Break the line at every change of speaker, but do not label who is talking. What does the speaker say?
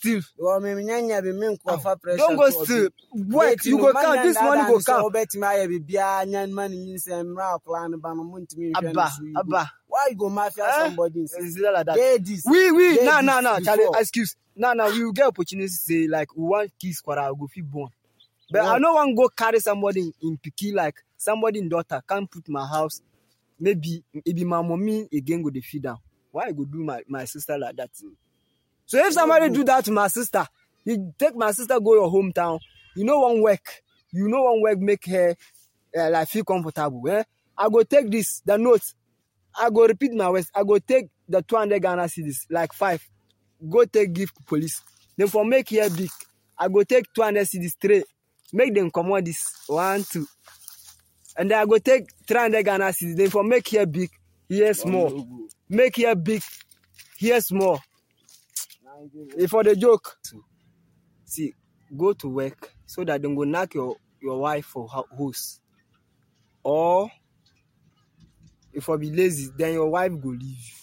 steal.
Wɔ me nyanya bi me nkɔfa pressure.
Don't go
to obi.
steal. Work,
Date
you
no,
go
man
count.
na
This money
daadaa
go
ne sɛ
count.
wobɛtumi ayɛ biribiara nya ma ne nyinsɛn mmerɛ akɔla no ba no montumi nhwɛ no
Abba,
so yi.
abba.
Why you go mafia
Eh?
somebody in
Is it like that?
Ladies.
We, we,
Ladies
nah, nah, nah, Charlie,
before.
excuse. Nah, nah, we will get opportunity to say, like, we want kids quarrel, go fit born. But
Yeah.
I no want go carry somebody in, in Piki, like, somebody in daughter, can't put my house. Maybe, it be my mommy again go the feed down. Why I go do my, my sister like that? So if somebody do that to my sister, you take my sister, go your hometown, you know one work, you know one work make her uh, like feel comfortable. Eh? I go take this, the notes, I go repeat my words. I go take the 200 Ghana cedis, like five. Go take give to police. Then for make here big, I go take 200 cedis straight. Make them come on this one, two. And then I go take 300 Ghana cedis. Then for make here big, here small. Make here big, here small. If for the joke. See, go to work so that they go knock your, your wife for ho- house. Or if I be lazy, then your wife go leave you.